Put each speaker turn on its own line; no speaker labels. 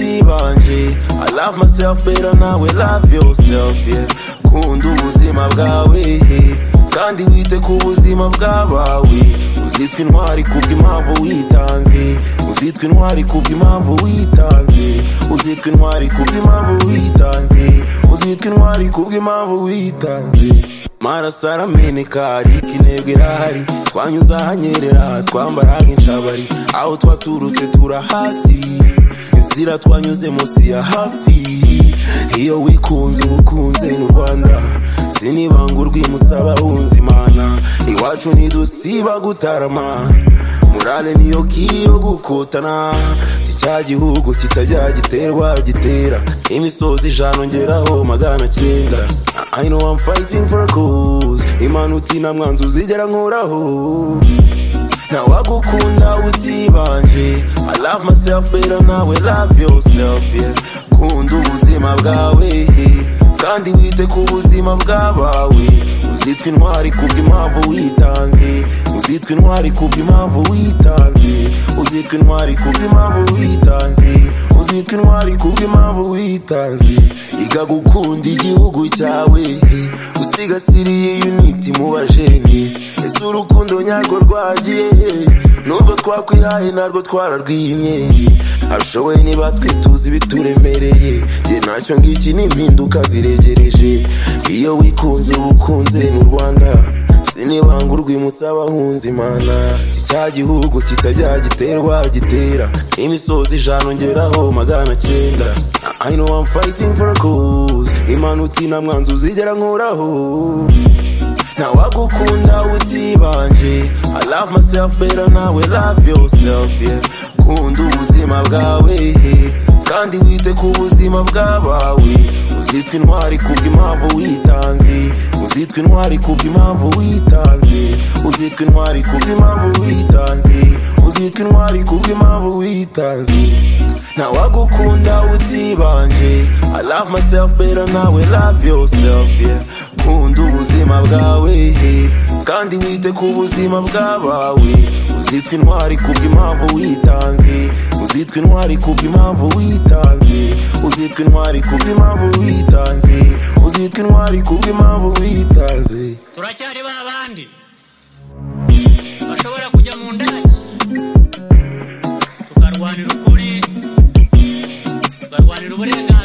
wanjye i love myself better nawe love yourself yeah kunda ubuzima bwawe kandi wite ku buzima bw'abawe uzitwa intwari kubw'impamvu witanze uzitwa intwari kubw'impamvu witanze uzitwa intwari kubw'impamvu witanze uzitwa intwari kubw'impamvu witanze maraso arameneka ariko intego irahari twanyuze ahanyerera twambaraga inshabari aho twaturutse turahasi inzira twanyuze munsi ya hafi iyo wikunze uba ukunze n'u rwanda sinibanga urwimutse abahunze imana iwacu ntidusiba gutarama murale niyo kiyo gukotana cya gihugu kitajya giterwa gitera imisozi ijana ongeraho magana cyenda I know I'm fighting for a cause imana uti nta mwanzi uzigera nkoraho ntawagukunda utibanje I love myself better nawe love yourself yeah kunda ubuzima bwawe kandi wite ku buzima bw'abawe uzitwa intwari kubw'impamvu witanze uzitwa intwari kubw'impamvu witanze uzitwa intwari kubw'impamvu witanze uzitwa intwari kubw'impamvu witanze iga gukunda igihugu cyawe usigasiriye uniti mu bajeni ese urukundo nyarwo rwagiye nurwo twakwihaye narwo twararwimye abishoboye niba twe tuzi ibituremereye nge ntacyo ngiki ni impinduka ziregereje iyo wikunze uba ukunze n'u rwanda sinibanga urwimutse abahunze imana cya gihugu kitajya giterwa gitera imisozi ijana ongeraho magana cyenda I know I'm fighting for a cause imana uti nta mwanzi uzigera nkoraho ntawagukunda utibanje I love myself better nawe love yourself yeah kunda ubuzima bwawe kandi wite ku buzima bw'abawe uzitwa intwari kubw'impamvu witanze uzitwa intwari kubw'impamvu witanze uzitwa intwari kubw'impamvu witanze uzitwa intwari kubw'impamvu witanze ntawagukunda utibanje I love myself better nawe love yourself yeah kunda ubuzima bwawe kandi wite ku buzima bw'abawe uzitwa intwari kubw'impamvu witanze uzitwa intwari kubw'impamvu witanze uzitwa intwari kubw'impamvu witanze uzitwa intwari kubw'impamvu witanze
turacyari ba bandi bashobora kujya mu ndake tukarwanira ukuri tukarwanira uburenganzira